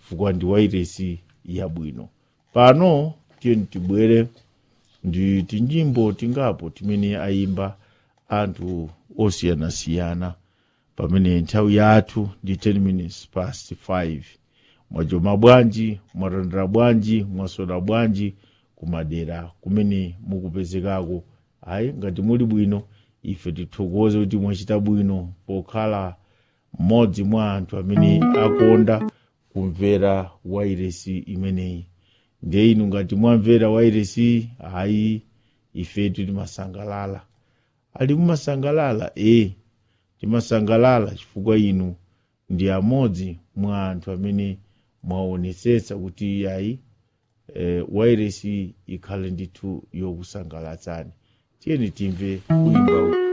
chifukwa ndi wairesi yabwino pano tiyeni tibwere ndi tinyimbo tingapo timene ayimba anthu osiyanasiyana pamene nthawi yathu ndi 10 minutes past 5 mwachoma bwanji mwatandira bwanji mwasoda bwanji kumadera kumene mukupezekako ayi ngati muli bwino ife tithokoze kuti mwachita bwino pokhala mmodzi mwa anthu amene akonda kumvera wairesi imeneyi ndiye inu ngati mwamvera wairesi ayi ifetu timasangalala ali mumasangalala e timasangalala chifukwa inu ndi amodzi mwa anthu amene mwaonetsetsa kuti ayi e, wairesi ikhale ndithu yokusangalatsani tiyeni timve kuimba